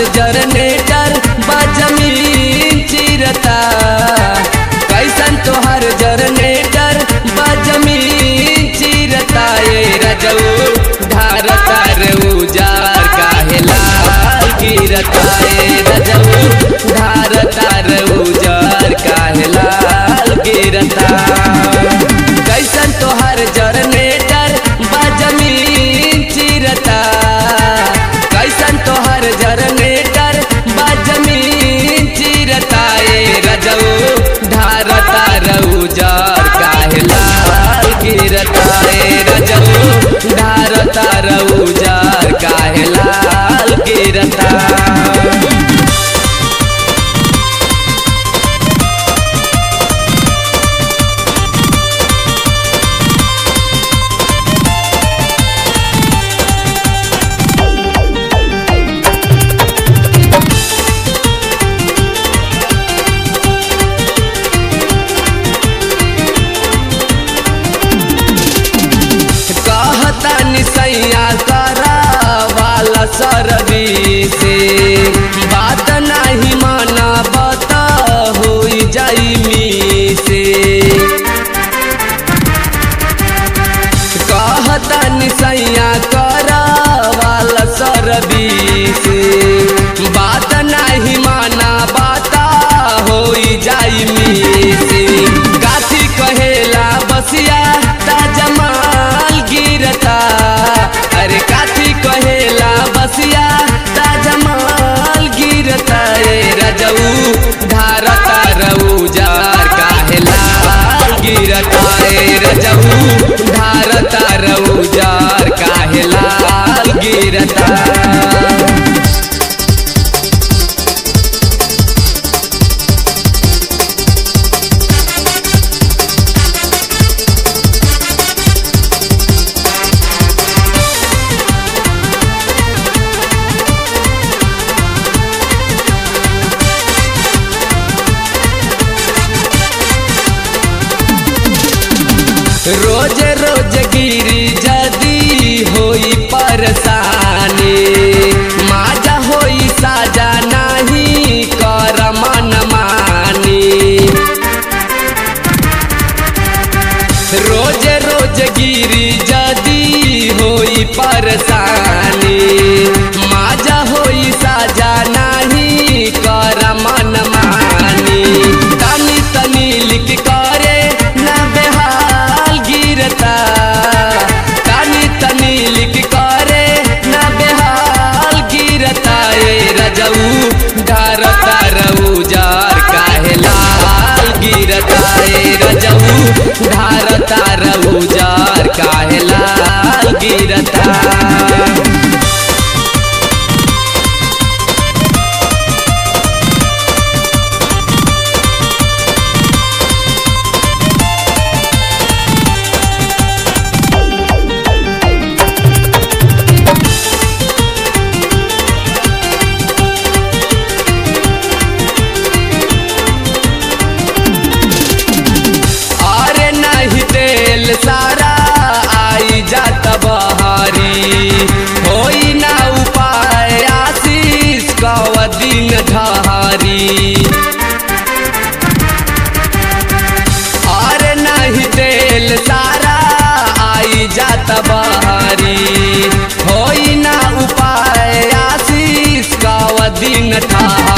generator बजमीन चिरता कैसन तोहर generator बजमीन चिरता ये रजऊ धारता रे उजार काहे लाल गिरता ये रजऊ धारता रे उजार काहे लाल गिरता कैसन तोहर जनरेटर बजमीन चिरता कैसन तोहर जनरेटर बजमीन चिरता ए रजऊ धारता रउजार काहे लाल गिरता ए रजऊ धारता रउजार काहे लाल गिरता कहता निसैया करा वाला सरवी से बात नहीं माना बता हो जाई मी से कहता निसैया करा वाला सरवी से बात नहीं माना बाता हो जाई मी से काथी कहेला बसिया ताजमाल गिरता अरे काथी कहेला बसिया ताजमाल गिरता ए रजऊ धारता रउजार काहे लाल गिरता ए रजऊ धारता रउजार काहे लाल गिरता रोज रोज गिरी जदी होई परेशानी माजा होई साजा नाही कर मन मानी रोज रोज गिरी जदी होई परेशानी माजा होई साजा नाही कर मन मानी तनी तनी लिख करे ना बेहाल गिरता तनी तनी लिख करे ना बेहाल गिरता ए रजऊ धारता रउजार काहे लाल गिरता ए रजऊ धारता रउजार काहे लाल गिरता अरे नहीं तेल सारा आई जात बहारी होई ना उपाय आशीष कव दिन ढहारी अरे नहीं तेल सारा आई जात बहारी होई ना उपाय आशीष कव दिन ठहारी